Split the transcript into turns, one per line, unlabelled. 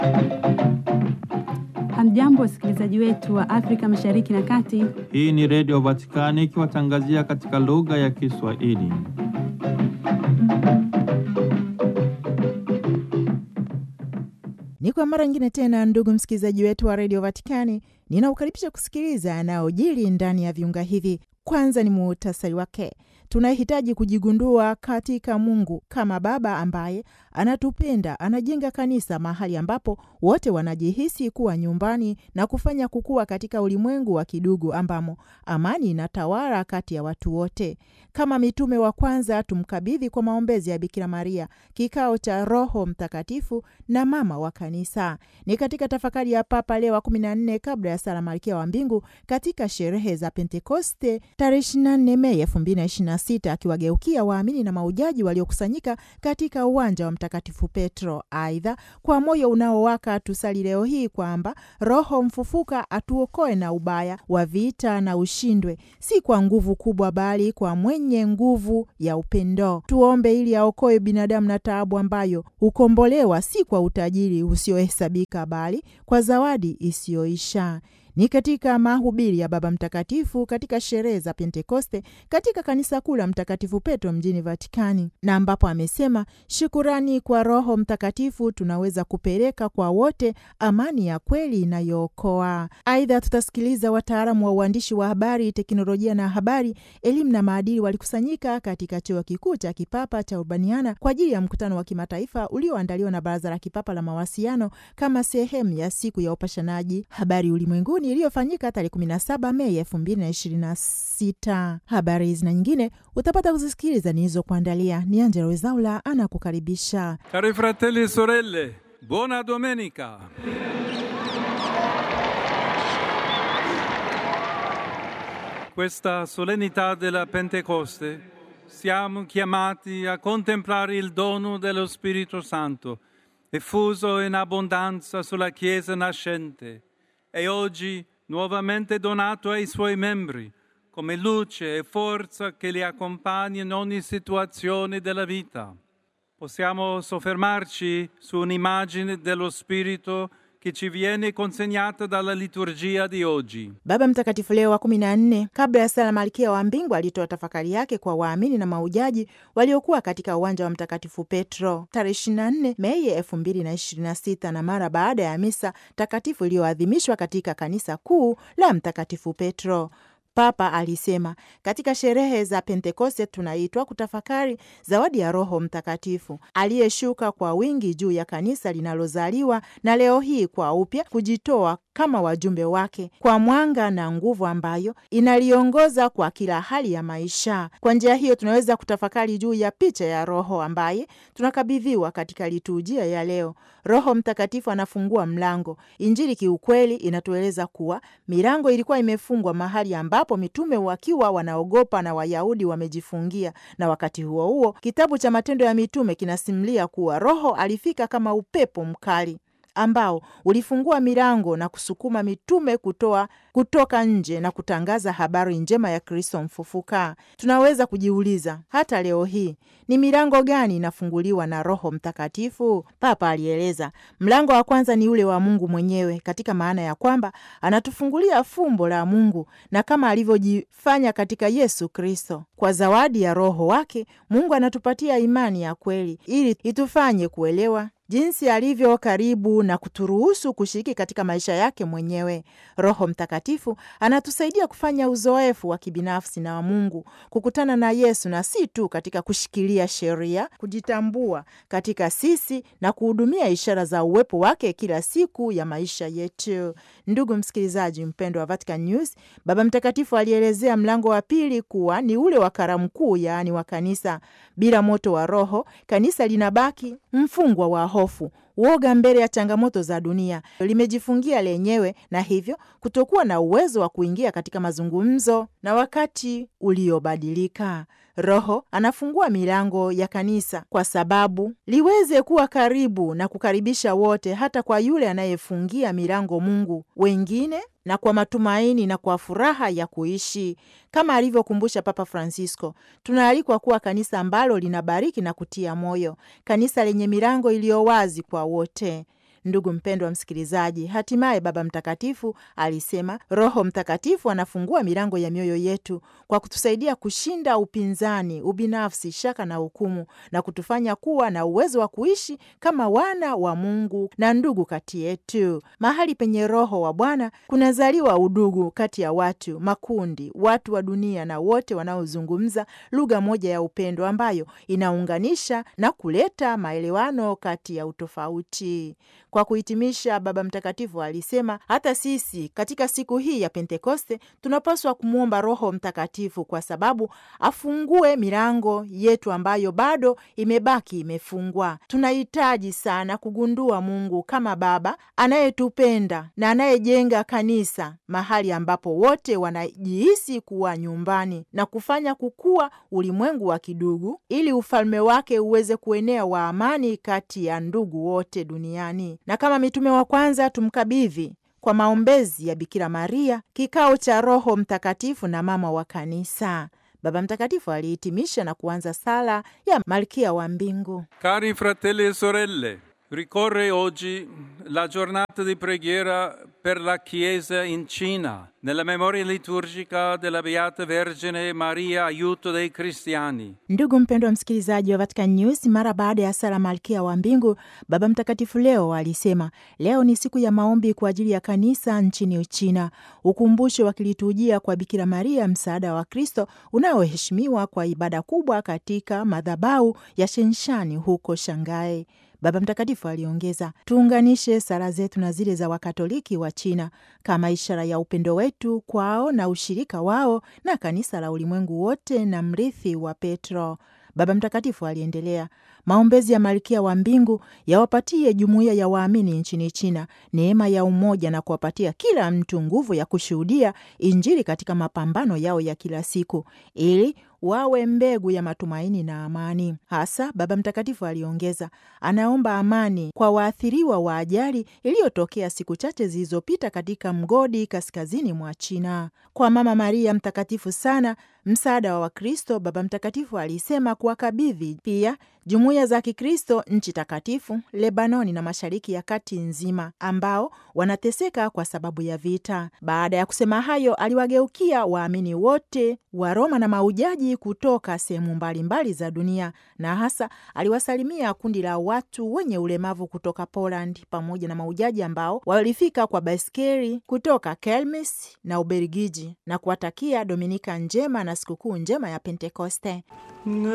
Hamjambo, wasikilizaji wetu wa Afrika Mashariki na Kati.
Hii ni Redio Vatikani ikiwatangazia katika lugha ya Kiswahili.
Ni kwa mara nyingine tena, ndugu msikilizaji wetu wa redio Vatikani, ninaukaribisha kusikiliza yanayojiri ndani ya viunga hivi. Kwanza ni muhtasari wake. Tunahitaji kujigundua katika Mungu kama Baba ambaye anatupenda, anajenga kanisa mahali ambapo wote wanajihisi kuwa nyumbani na kufanya kukua katika ulimwengu wa kidugu ambamo amani inatawala kati ya watu wote. Kama mitume wa kwanza, tumkabidhi kwa maombezi ya Bikira Maria kikao cha Roho Mtakatifu na mama wa kanisa. Ni katika tafakari ya Papa Leo wa kumi na nne kabla ya sala Malkia wa Mbingu katika sherehe za Pentekoste tarehe 24 Mei 2026 akiwageukia waamini na maujaji waliokusanyika katika uwanja wa Mtakatifu Petro. Aidha, kwa moyo unaowaka tusali leo hii kwamba Roho mfufuka atuokoe na ubaya wa vita na ushindwe, si kwa nguvu kubwa, bali kwa mwenye nguvu ya upendo. Tuombe ili aokoe binadamu na taabu ambayo hukombolewa si kwa utajiri usiohesabika, bali kwa zawadi isiyoisha ni katika mahubiri ya Baba Mtakatifu katika sherehe za Pentekoste katika kanisa kuu la Mtakatifu Petro mjini Vatikani, na ambapo amesema shukurani kwa Roho Mtakatifu tunaweza kupeleka kwa wote amani ya kweli inayookoa. Aidha, tutasikiliza wataalamu wa uandishi wa habari, teknolojia na habari, elimu na maadili walikusanyika katika chuo kikuu cha kipapa cha Urbaniana kwa ajili ya mkutano wa kimataifa ulioandaliwa na Baraza la Kipapa la Mawasiliano kama sehemu ya siku ya upashanaji habari ulimwenguni iliyofanyika tarehe 17 Mei 2026. Habari hizi na nyingine utapata kuzisikiliza nilizokuandalia. Ni Angela Wezaula anakukaribisha.
Cari fratelli e sorelle, buona domenica. Questa solennità della Pentecoste siamo chiamati a contemplare il dono dello Spirito Santo effuso in abbondanza sulla Chiesa nascente e oggi nuovamente donato ai suoi membri come luce e forza che li accompagna in ogni situazione della vita. Possiamo soffermarci su un'immagine dello Spirito che ci viene consegnata dalla liturgia di oggi.
Baba Mtakatifu Leo wa kumi na nne kabla ya sala Malkia wa Mbingu alitoa tafakari yake kwa waamini na maujaji waliokuwa katika uwanja wa Mtakatifu Petro tarehe 24 Mei 2026 na mara baada ya misa takatifu iliyoadhimishwa katika kanisa kuu la Mtakatifu Petro. Papa alisema katika sherehe za Pentekoste tunaitwa kutafakari zawadi ya Roho Mtakatifu aliyeshuka kwa wingi juu ya kanisa linalozaliwa na leo hii kwa upya kujitoa kama wajumbe wake kwa mwanga na nguvu ambayo inaliongoza kwa kila hali ya maisha. Kwa njia hiyo tunaweza kutafakari juu ya picha ya Roho ambaye tunakabidhiwa katika liturujia ya leo. Roho Mtakatifu anafungua mlango. Injili kiukweli inatueleza kuwa milango ilikuwa imefungwa mahali ambapo mitume wakiwa wanaogopa na Wayahudi wamejifungia, na wakati huo huo kitabu cha Matendo ya Mitume kinasimulia kuwa Roho alifika kama upepo mkali ambao ulifungua milango na kusukuma mitume kutoa kutoka nje na kutangaza habari njema ya Kristo mfufuka. Tunaweza kujiuliza hata leo hii ni milango gani inafunguliwa na Roho Mtakatifu? Papa alieleza, mlango wa kwanza ni ule wa Mungu mwenyewe, katika maana ya kwamba anatufungulia fumbo la Mungu, na kama alivyojifanya katika Yesu Kristo, kwa zawadi ya Roho wake Mungu anatupatia imani ya kweli ili itufanye kuelewa jinsi alivyo karibu na kuturuhusu kushiriki katika maisha yake mwenyewe. Roho Mtakatifu anatusaidia kufanya uzoefu wa kibinafsi na wa Mungu, kukutana na Yesu, na si tu katika kushikilia sheria, kujitambua katika sisi na kuhudumia ishara za uwepo wake kila siku ya maisha yetu. Ndugu msikilizaji mpendo wa Vatican News, Baba Mtakatifu alielezea mlango wa pili kuwa ni ule wa karamu kuu, yaani wa kanisa. Bila moto wa Roho, kanisa linabaki mfungwa wa hofu, woga mbele ya changamoto za dunia, limejifungia lenyewe na hivyo kutokuwa na uwezo wa kuingia katika mazungumzo na wakati uliobadilika. Roho anafungua milango ya kanisa kwa sababu liweze kuwa karibu na kukaribisha wote, hata kwa yule anayefungia milango Mungu wengine na kwa matumaini na kwa furaha ya kuishi. Kama alivyokumbusha Papa Francisco, tunaalikwa kuwa kanisa ambalo linabariki na kutia moyo, kanisa lenye milango iliyo wazi kwa wote. Ndugu mpendwa msikilizaji, hatimaye Baba Mtakatifu alisema Roho Mtakatifu anafungua milango ya mioyo yetu kwa kutusaidia kushinda upinzani, ubinafsi, shaka na hukumu na kutufanya kuwa na uwezo wa kuishi kama wana wa Mungu na ndugu kati yetu. Mahali penye Roho wa Bwana kunazaliwa udugu kati ya watu, makundi, watu wa dunia na wote wanaozungumza lugha moja ya upendo ambayo inaunganisha na kuleta maelewano kati ya utofauti. Kwa kuhitimisha, Baba Mtakatifu alisema hata sisi katika siku hii ya Pentekoste tunapaswa kumwomba Roho Mtakatifu kwa sababu afungue milango yetu ambayo bado imebaki imefungwa. Tunahitaji sana kugundua Mungu kama Baba anayetupenda na anayejenga kanisa, mahali ambapo wote wanajihisi kuwa nyumbani na kufanya kukua ulimwengu wa kidugu, ili ufalme wake uweze kuenea wa amani kati ya ndugu wote duniani. Na kama mitume wa kwanza tumkabidhi kwa maombezi ya Bikira Maria kikao cha Roho Mtakatifu na mama wa kanisa. Baba Mtakatifu alihitimisha na kuanza sala ya Malkia wa Mbingu.
Cari fratelli e sorelle, ricorre oggi la giornata di preghiera per la Chiesa in Cina, nella memoria liturgica della Beata Vergine Maria, aiuto dei cristiani.
Ndugu mpendwa msikilizaji wa Vatican News, mara baada ya sala Malkia wa Mbingu, Baba Mtakatifu leo alisema leo ni siku ya maombi kwa ajili ya kanisa nchini Uchina, ukumbusho wa kiliturujia kwa Bikira Maria, msaada wa Kristo unaoheshimiwa kwa ibada kubwa katika madhabahu ya Shenshani huko Shanghai. Baba Mtakatifu aliongeza, tuunganishe sala zetu na zile za Wakatoliki wa China kama ishara ya upendo wetu kwao na ushirika wao na kanisa la ulimwengu wote na mrithi wa Petro. Baba Mtakatifu aliendelea, maombezi ya Malkia wa Mbingu yawapatie jumuiya ya waamini nchini China neema ya umoja na kuwapatia kila mtu nguvu ya kushuhudia Injili katika mapambano yao ya kila siku ili wawe mbegu ya matumaini na amani. Hasa Baba Mtakatifu aliongeza, anaomba amani kwa waathiriwa wa ajali iliyotokea siku chache zilizopita katika mgodi kaskazini mwa China. Kwa Mama Maria mtakatifu sana, msaada wa Wakristo, Baba Mtakatifu alisema kuwakabidhi pia jumuiya za Kikristo nchi takatifu, Lebanoni na Mashariki ya Kati nzima ambao wanateseka kwa sababu ya vita. Baada ya kusema hayo, aliwageukia waamini wote wa Roma na maujaji kutoka sehemu mbalimbali za dunia, na hasa aliwasalimia kundi la watu wenye ulemavu kutoka Poland pamoja na maujaji ambao walifika kwa baiskeli kutoka Kelmis na Ubelgiji na kuwatakia Dominika njema na sikukuu njema ya Pentekoste.